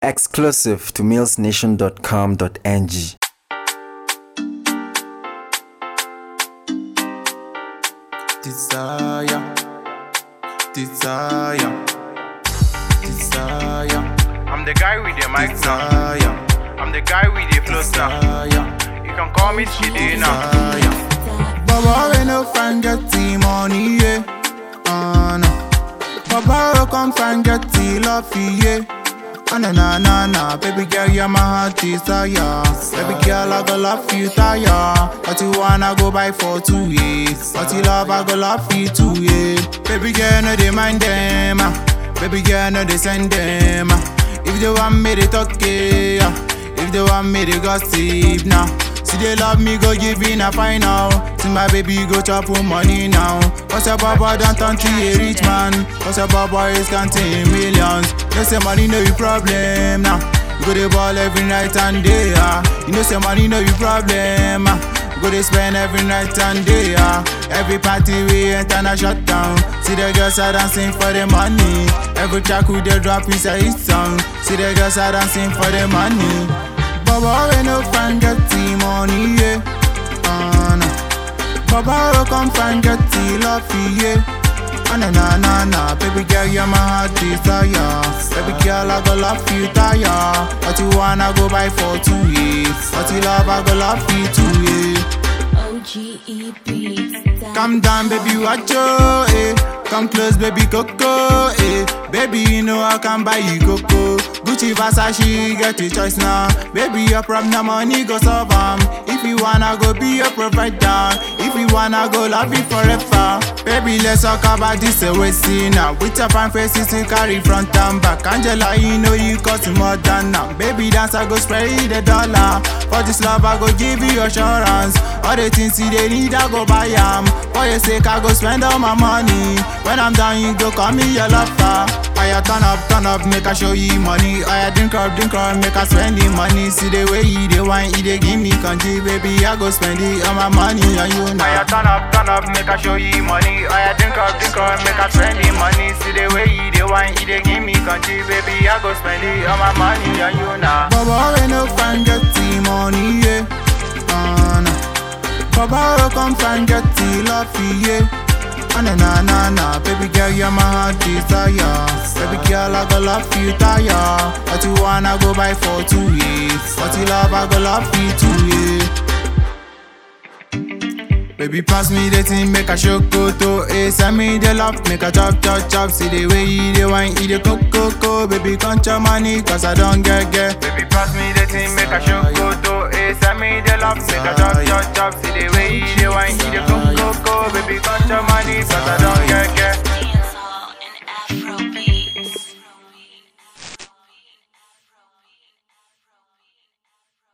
Exclusive to millsnation.com.ng. Desire, desire, desire, I'm the guy with the mic now. desire, I'm the guy with the flow now. desire, You can call me Chidi now. desire. Baba we no find get the money, yeah. Uh, no. Baba we come find get the love, yeah. Ah, na na na na, baby girl, you're my heart desire. Baby girl, I go love you, tire. What you wanna go buy for two years? What you love, I go love you too, yeah. Baby girl, no they mind them, ah. Baby girl, no they send them. ah. If they want me, they talk, yeah. If they want me, they gossip now. See they love me, go give in a final. See my baby go chop on money now. Cause your baba don't turn to a rich man. Cause your baba is counting millions. You say money no be problem now. You go to ball every night and day. Ah. You know say money no be problem. Ah. You go to spend every night and day. Ah. Every party we enter na shut down. See the girls are dancing for the money. Every track we they drop is a hit song. See the girls are dancing for the money. Baba we no find get the money, yeah. Uh, no. Baba we come find get the love, yeah. Ah, na na na na, baby girl you're my heart desire. Baby girl I go love you tire. What you wanna go buy for two years? What you love I go love you too, yeah. OGE beats. Calm down, baby, watch yo, eh. Come close, baby, coco, eh. Baby, you know I can buy you coco. Gucci, Versace, get your choice now. Baby, your problem, money go solve 'em. If you wanna go be your provider, if you wanna go love you forever. Baby, let's talk about this away scene now. With your fine faces, you carry front and back. Angela, you know you cost more than now. Baby, dance, I go spray the dollar. For this love, I go give you assurance. All the things you they need, I go buy 'em. For your sake, I go spend all my money. When I'm done, you go call me your lover. I turn up, turn up, make I show you money. I drink up, drink up, make I spend the money. See the way you they wine, you they give me country, baby. I go spend it all my money on you I now. turn up, turn up, make I show you money. I drink up, drink up, make I spend the money. See the way you the wine, you they give me country, baby. I go spend it all my money on you now. Baba, we no find get the money, yeah. Uh, no. Baba, we come find get the love, yeah. Ah, na na na na, baby girl, you're my heart desire. Baby girl, I go love you tire. What you wanna go buy for two years? What you love, I go love you too, yeah. Baby, pass me the thing, make a show to eh. Send me the love, make a chop, chop, chop. See the way you the wine, eat the coco, coco. Baby, count your money, cause I don't get, get. Baby, pass me the thing, make a show go to eh. Send me the love, make a chop, chop, chop. See the way you the wine, you the coco, coco. Baby, got your money, cause I don't get, get.